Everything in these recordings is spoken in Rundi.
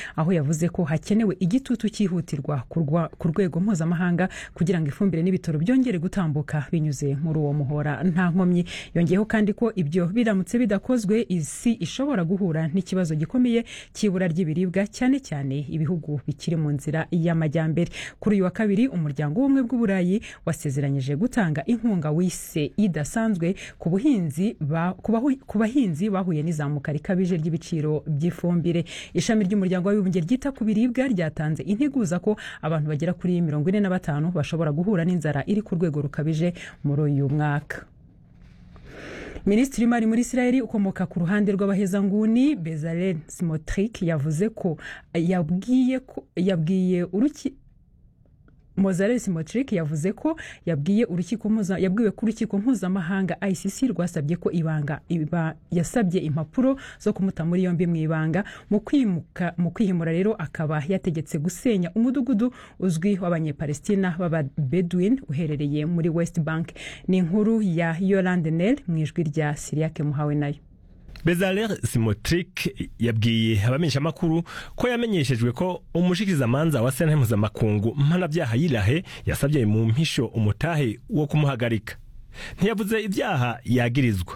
aho yavuze ko hakenewe igitutu cyihutirwa ku rwego mpuzamahanga kugira ngo ifumbire n'ibitaro byongere gutambuka binyuze muri uwo muhora nta nkomyi yongeyeho kandi ko ibyo biramutse bidakozwe isi ishobora guhura n'ikibazo gikomeye cy'ibura ry'ibiribwa cyane cyane ibihugu bikiri mu nzira y'amajyambere kuri uyu wa kabiri umuryango w'ubumwe bw'uburayi wasezeranyije gutanga inkunga wise idasanzwe ku buhinzi ku bahinzi bahuye n'izamuka rikabije ry'ibiciro by'ifumbire ishami ry'umuryango w'abibumbye ryita ku biribwa ryatanze integuza ko abantu bagera kuri mirongo ine na batanu bashobora guhura n'inzara iri ku rwego rukabije muri uyu mwaka minisitiri w'imari muri israel ukomoka ku ruhande rw'abahezanguni bezalel simotrick yavuze ko yabwiye ko yabwiye uruki Mozarel Simotrick yavuze ko yabwiye urukiko mpuza yabwiwe ko urukiko mpuzamahanga ICC rwasabye ko ibanga iba yasabye impapuro zo kumuta muri yombi mu ibanga mu kwimuka mu kwihimura rero akaba yategetse gusenya umudugudu uzwi w'abanyepalestina b'aba Bedouin uherereye muri West Bank ni inkuru ya Yolande Nel mu ijwi rya Siriake Muhawe nayo Bezalel Simotrick yabwiye abamenyeshamakuru ko yamenyeshejwe ko umushikizamanza wa sentare mpuzamakungu mpanabyaha yirahe yasabye mu mpisho umutahe wo kumuhagarika ntiyavuze ibyaha yagirizwa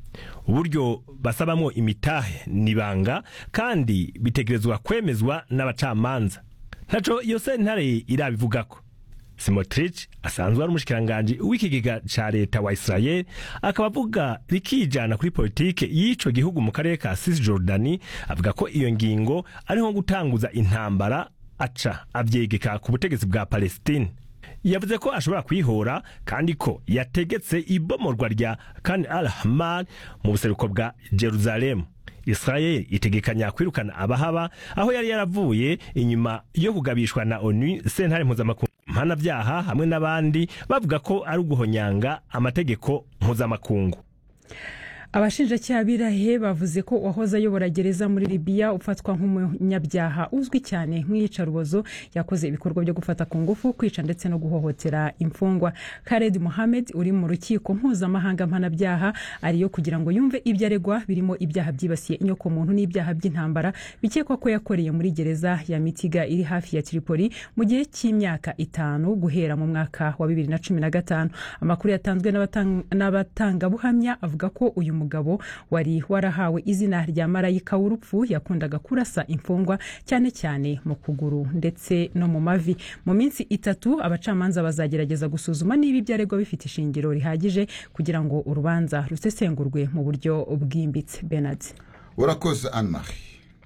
uburyo basabamo imitahe nibanga kandi bitegerezwa kwemezwa n'abacamanza ntaco iyo sentare irabivugako Simotrich asanzwe ari umushikiranganji w'ikigega ca leta wa Israel akaba avuga rikijana kuri politike y'ico gihugu mu karere ka Cisjordani avuga ko iyo ngingo ari nko gutanguza intambara aca avyegeka ku butegetsi bwa Palestine yavuze ko ashobora kwihora kandi ko yategetse ibomorwa rya Khan al-Ahmar mu buseruko bwa Jerusalem Israel itegekanya kwirukana abahaba aho yari yaravuye inyuma yo kugabishwa na ONU sentare mpuzamakungu mpanabyaha hamwe n'abandi bavuga ko ari uguhonyanga amategeko mpuzamakungu abashinjacyaha birahe bavuze ko uwahoze ayobora gereza muri libiya ufatwa nk'umunyabyaha uzwi cyane nk'iyicarubozo yakoze ibikorwa byo gufata ku ngufu kwica ndetse no guhohotera imfungwa kared mohamed uri mu rukiko mpuzamahanga mpanabyaha ariyo kugira ngo yumve ibyo aregwa birimo ibyaha byibasiye inyokomuntu n'ibyaha by'intambara bikekwa ko yakoreye muri gereza ya mitiga iri hafi ya tripoli mu gihe cy'imyaka itanu guhera mu mwaka wa bibiri na cumi na gatanu amakuru yatanzwe n'abatangabuhamya avuga ko uyu mugabo wari warahawe izina rya marayika w'urupfu yakundaga kurasa imfungwa cyane cyane mu kuguru ndetse no mu mavi mu minsi itatu abacamanza bazagerageza gusuzuma niba ibyo aregwa bifite ishingiro rihagije kugira ngo urubanza rusesengurwe mu buryo bwimbitse benard urakoze anne marie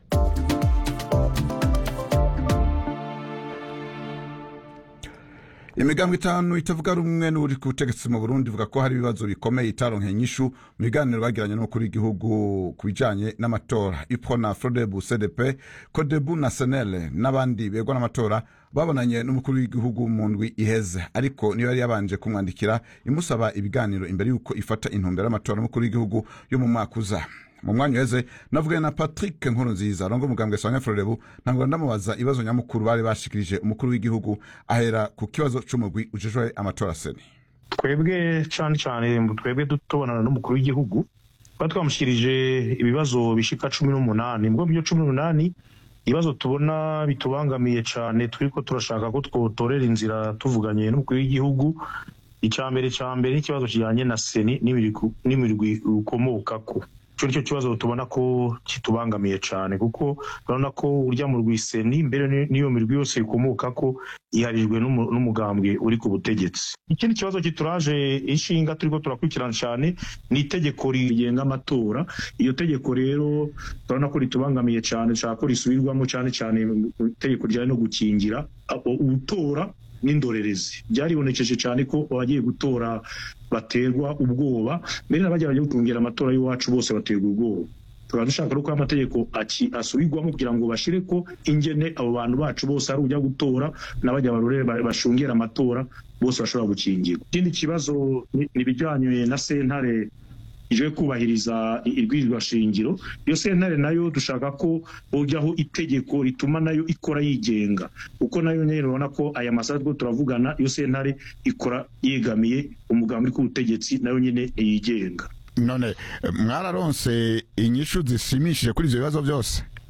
imigambi itanu itavuga rumwe n'uri ku butegetsi mu burundi ivuga ko hari ibibazo bikomeye itaronkeye inyishu mu biganiro bagiranye n'umukuru w'igihugu ku bijanye n'amatora ipona frodebu cdp kodebu na senele n'abandi begwa n'amatora babonanye n'umukuru w'igihugu mu ndwi iheze ariko niyo yari yabanje kumwandikira imusaba ibiganiro imbere y'uko ifata intumbero y'amatora n'umukuru w'igihugu yo mu mwaka uza mu mwanya uheze navuganye na patrick nkuru nziza arongo umugambwe sanya frodebu ntabwo ndamubaza ibibazo nyamukuru bari bashikirije umukuru w'igihugu ahera ku kibazo c'umugwi ujejwe amatora seni twebwe cane cane twebwe tubonana n'umukuru w'igihugu twari twamushyikirije ibibazo bishika cumi n'umunani mbwo byo cumi n'umunani ibibazo tubona bitubangamiye cane turiko turashaka ko twotorera inzira tuvuganye n'umukuru w'igihugu icya mbere cya mbere n'ikibazo kijyanye na seni n'imirwi ukomokako icyo nicyo kibazo tubona ko kitubangamiye cyane kuko urabona ko urya mu rwiseni mbere n'iyo mirwi yose ikomoka ko iharijwe n'umugambwe uri ku butegetsi ikindi kibazo kituraje inshinga turiko turakurikirana cyane ni itegeko rigenga amatora iyo tegeko rero turabona ko ritubangamiye cyane nshaka ko risubirwamo cyane cyane itegeko rijyanye no gukingira utora n'indorerezi byaribonekeje cyane ko abagiye gutora baterwa ubwoba mbere n'abajya bagiye gutungira amatora y'iwacu bose baterwa ubwoba tukaba dushaka ko amategeko asubirwamo kugira ngo bashyire ko ingene abo bantu bacu bose ari ujya gutora n'abajya barore bashungera amatora bose bashobora gukingirwa ikindi kibazo ni ibijyanye na sentare ije kubahiriza irwirirwa shingiro iyo sentare nayo dushaka ko hojyaho itegeko rituma nayo ikora yigenga kuko nayo nyine urabona ko aya masaha two turavugana iyo sentare ikora yegamiye umugambi uri ku butegetsi nayo nyine yigenga none mwararonse inyishu zishimishije kuri ibyo bibazo byose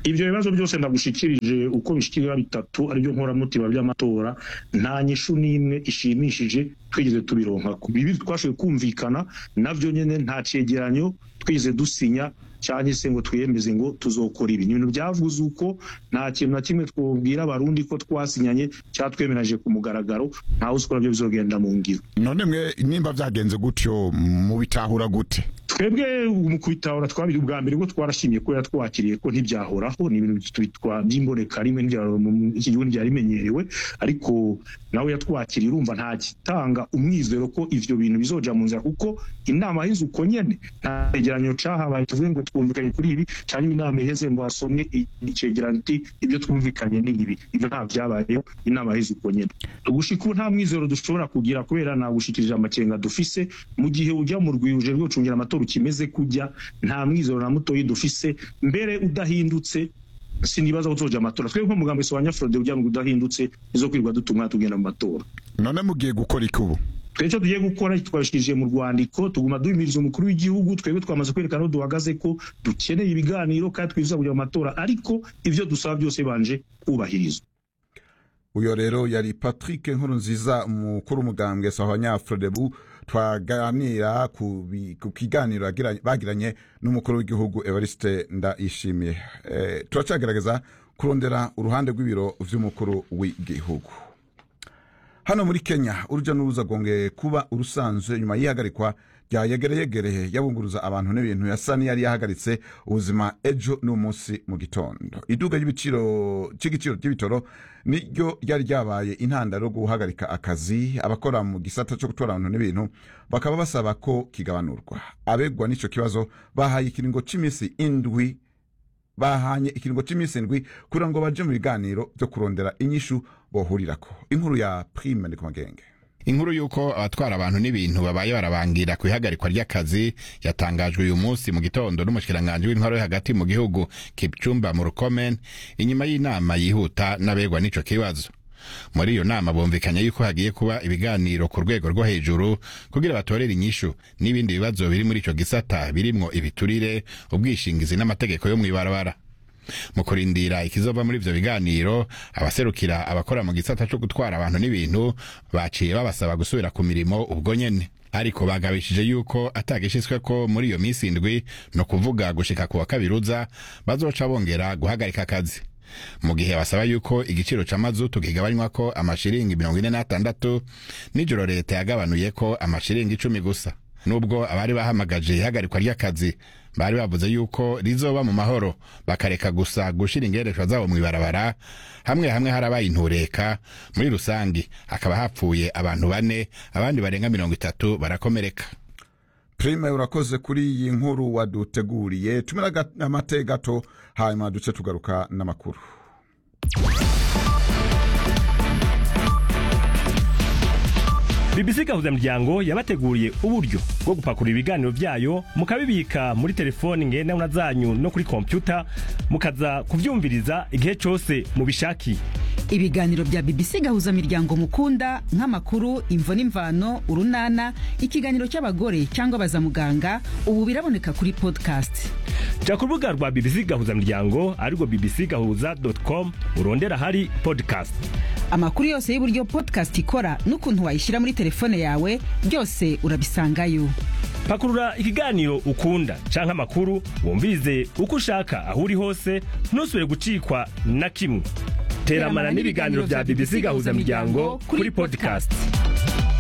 ibyo bibazo byose ndagushikirije uko bishikirira bitatu aribyo nkoramutima by'amatora nta nyishu n'imwe ishimishije twigeze tubironka ku bibi twashoboye kumvikana navyo nyene nta cegeranyo twigeze dusinya cyangwa se ngo twiyemeze ngo tuzokora ibi ni ibintu byavuze uko nta kintu na kimwe twabwira abarundi ko twasinyanye cyangwa twemeranije ku mugaragaro ntawe uzi ko nabyo bizogenda mu ngiro none mwe nimba byagenze gutyo mubitahura gute twebwe mu kubitahura twabiri ubwa mbere bwo twarashimye ko yatwakiriye ko ntibyahoraho ni ibintu tubitwa by'imboneka rimwe ntibyaro mu iki gihugu ntibyari bimenyerewe ariko nawe yatwakiriye urumva nta gitanga umwizero ko ivyo bintu bizoja mu nzira kuko inama y'inzu uko nyene nta cegeranyo cahabaye tuvuge ngo twumvikanye kuri ibi cyangwa inama iheze ngo hasomwe icegeranyo iti ibyo twumvikanye ni ibi ivyo nta vyabayeho inama y'inzu uko nyene gushika ubu nta mwizero dushobora kugira kubera nagushikirije amakenga dufise mu gihe ujya mu rwiruje rwo gucungira amatora ukimeze kujya nta mwizero na mutoyi dufise mbere udahindutse sinibaza ko tuzoja amatora twebwe nko mugambo wa nyafrode kugira ngo udahindutse izo kwirirwa dutumwa tugenda mu matora none mugiye gukora iki ubu twebwe icyo tugiye gukora twabishikirije mu rwandiko tuguma duhimiriza umukuru w'igihugu twebwe twamaze kwerekana aho duhagaze ko dukeneye ibiganiro kandi twifuza kujya mu matora ariko ivyo dusaba byose banje kubahirizwa uyo rero yari patrick nkuru nziza umukuru w'umugambwe sawa nyafrodebu twaganira ku bi- ku kiganiro yagiranye- bagiranye n'umukuru w'igihugu evariste ndayishimiye eh, turacagerageza kurondera uruhande rw'ibiro vy'umukuru w'igihugu hano muri kenya urujya n'uruza rwongeye kuba urusanzwe nyuma y'ihagarikwa rya yegereyegereye yabunguruza abantu n'ibintu yasa n'iyari yahagaritse ubuzima ejo n'umunsi mu gitondo iduka ry'ibiciro cy'igiciro cy'ibitoro niryo ryari ryabaye intandaro yo guhagarika akazi abakora mu gisata cyo gutwara abantu n'ibintu bakaba basaba ko kigabanurwa abegwa n'icyo kibazo bahaye ikiringo cy'iminsi indwi bahanye ikiringo cy'iminsi indwi kugira ngo baje mu biganiro byo kurondera inyishu bohurirako inkuru ya prime ndi ku magenge inkuru y'uko abatwara abantu n'ibintu babaye barabangira ku ihagarikwa ry'akazi yatangajwe uyu munsi mu gitondo n'umushikiranganji w'intwaro yo hagati mu gihugu kipcumba mu rukomen inyuma y'inama yihuta n'abegwa n'ico kibazo muri iyo nama bumvikanye yuko hagiye kuba ibiganiro ku rwego rwo hejuru kugira batorere inyishu n'ibindi bibazo biri muri ico gisata birimwo ibiturire ubwishingizi n'amategeko yo mw'ibarabara mu kurindira ikizova muri ivyo biganiro abaserukira abakora mu gisata co gutwara abantu n'ibintu baciye babasaba gusubira ku mirimo ubwo nyene ariko bagabishije yuko atagishyizweko muri iyo minsi indwi no kuvuga gushika ku wa kabiri uza bazoca bongera guhagarika akazi mu gihe basaba yuko igiciro c'amazutu kigabanywako amashiringi mirongo ine n'atandatu nijoro leta yagabanuye ko amashiringi icumi gusa nubwo abari bahamagaje ihagarikwa ry'akazi bari bavuze yuko rizoba mu mahoro bakareka gusa gushira ingereshwa zabo mw'ibarabara hamwe hamwe harabaye intureka muri rusangi hakaba hapfuye abantu bane abandi barenga mirongo itatu barakomereka prime urakoze kuri iyi nkuru waduteguriye tumira ga- amate gato hanyuma duce tugaruka n'amakuru BBC gahuzamuryango yabateguriye uburyo bwo gupakurura ibiganiro byayo mukabibika muri telefoni ngendanwa zanyu no kuri kompyuta mukaza kuvyumviriza igihe cose mubishakiye ibiganiro bya bbc gahuza miryango mukunda nk'amakuru imvo n'imvano urunana ikiganiro cy'abagore cyangwa abazamuganga ubu biraboneka kuri podcast ja ku rubuga rwa BBC gahuzamuryango arirwo bbc gahuza com urondera hari podcast amakuru yose y'uburyo podcast ikora n'ukuntu wayishyira muri telefone yawe byose urabisangayo pakurura ikiganiro ukunda canke amakuru wumvirize uko ushaka aho uri hose ntusubire gucikwa na kimwe teramana n'ibiganiro bya BBC gahuzamuryango kuri podcast